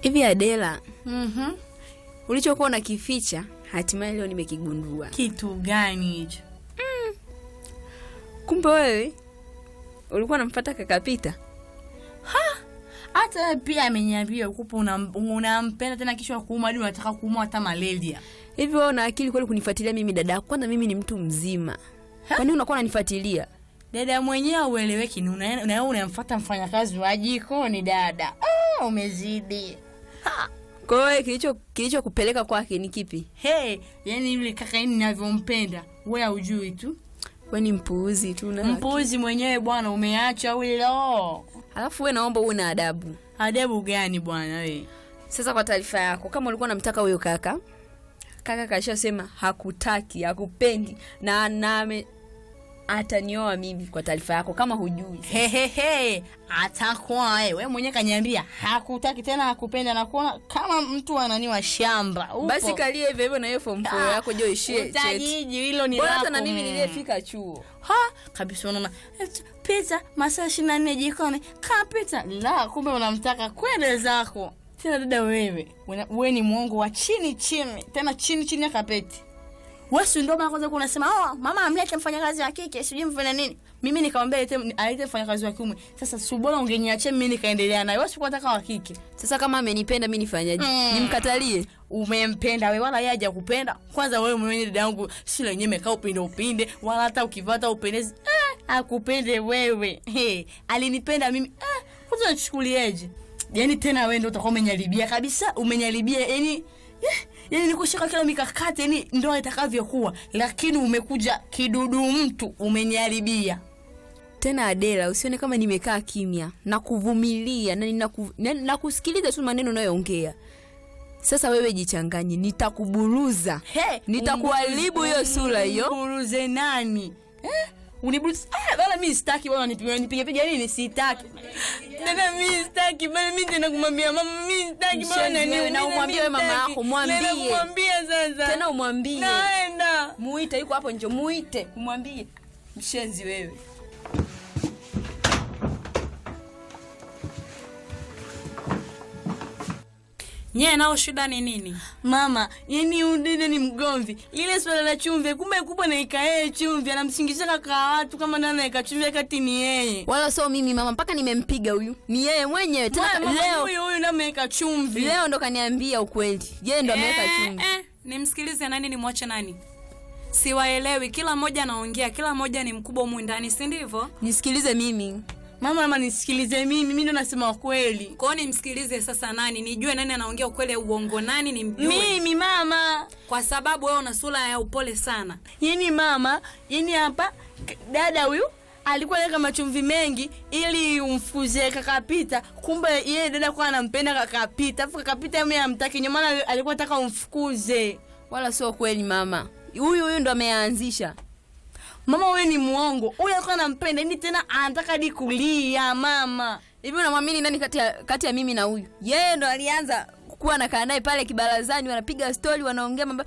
Hivi Adela, Mhm. ulichokuwa unakificha hatimaye leo nimekigundua. Kitu gani hicho? Kumbe wewe ulikuwa unamfuata kaka Pita. Hata wewe pia ameniambia ukupo unam- unampenda tena kichwa kuuma hadi unataka kuumwa hata malaria. Hivi wewe una akili kweli kunifuatilia mimi dada yako? Kwanza mimi ni mtu mzima. Kwa nini unakuwa unanifuatilia? Dada mwenyewe ueleweki, ni una- una- unamfuata mfanyakazi wa jikoni dada. Ah, umezidi. Kwa hiyo wewe kilicho kilichokupeleka kwake ni kipi? Hey, yani yule kaka yini ninavyompenda, wewe hujui tu. Wewe ni mpuuzi tu na Mpuzi mwenyewe bwana, umeacha wilo. Alafu wewe naomba uwe na adabu. Adabu gani bwana wewe? Sasa kwa taarifa yako, kama ulikuwa unamtaka huyo kaka, kaka kashasema hakutaki, hakupendi na na ame- atanioa mimi kwa taarifa yako kama hujui. Hehehe, atakuwa wewe wewe mwenyewe kaniambia hakutaki tena, hakupenda na kuona kama mtu ananiwa shamba. Upo. Basi kalia hivyo hivyo na hiyo form 4 yako jo ishie cheti. utajiji hilo ni Bora lako. hata na mimi mm. niliyefika chuo. ha kabisa, unaona eti, pita masaa ishirini na nne jikoni kapita, la kumbe unamtaka kwende zako tena. Dada wewe una- wewe ni mwongo wa chini chini, tena chini chini ya kapeti. Wewe si ndio mara kwanza kuna unasema oh, mama amlete mfanyakazi wa kike sijui mfanye nini. Mimi nikamwambia alete alete mfanyakazi wa kiume. Sasa si bora ungeniachia mimi nikaendelea naye. Wewe si unataka wa kike. Sasa kama amenipenda mimi nifanyaje? Mm. Nimkatalie? umempenda we wala yeye hajakupenda kwanza wewe mwenyewe dada yangu si lenyewe mekaa upinde upinde wala hata ukivata upendezi eh, akupende wewe hey, alinipenda mimi eh, kwanza nachukulieje yani tena wewe ndio utakuwa umenyaribia kabisa umenyaribia yani eh, yani nikushika kila mikakati yani ndoa itakavyokuwa lakini umekuja kidudu mtu umenyaribia Tena Adela, usione kama nimekaa kimya na kuvumilia na ninaku, na, na kusikiliza tu maneno unayoongea. Sasa wewe jichanganye, nitakuburuza. Hey, Nitakuharibu hiyo sura hiyo. Uniburuze nani? Eh? Uniburuze. Ah, bana mimi sitaki bana nipige nipige piga nini sitaki. Dada mimi sitaki bana mimi tena kumwambia mama mimi sitaki bana Mshenzi wewe, na mimi umwambie wewe mama sitaki. yako, mwambie. Nenda kumwambia sasa. Tena umwambie. Naenda. Muite, yuko hapo nje, muite, umwambie. Mshenzi wewe. Nyie nao shida ni nini? Mama, yani udede ni mgomvi. Lile swala la chumvi, kumbe kubwa na ikae chumvi, anamsingiza kaka watu kama nani anaweka chumvi kati ni yeye. Wala sio mimi mama, mpaka nimempiga huyu. Ni yeye mwenyewe tena. Mama, mama, leo huyu huyu ndio ameweka chumvi. leo ndo kaniambia ukweli. Yeye ndo ameweka Eh, chumvi. eh, nimsikilize nani nimwache nani? Siwaelewi, kila mmoja anaongea, kila mmoja ni mkubwa humu ndani, si ndivyo? Nisikilize mimi. Mama, mama nisikilize mimi, mimi ndo nasema ukweli. Kwa hiyo nimsikilize sasa nani, nijue nani anaongea ukweli au uongo, nani nimjue, Mimi mama, kwa sababu wewe una sura ya upole sana. yani mama, yani hapa k- dada huyu alikuwa anaweka machumvi mengi ili umfuze kakapita, kumbe yeye dada kwa anampenda kakapita, afu kakapita mimi amtaki, ndio maana alikuwa anataka umfukuze. Wala sio kweli mama. Huyu huyu ndo ameanzisha. Mama wewe ni muongo, huyu alikuwa anampenda, yani tena anataka hadi kulia mama. Hivi unamwamini nani kati ya, kati ya mimi na huyu? Yeye ndo alianza kuwa nakaa naye pale kibarazani, wanapiga stori, wanaongea mambo.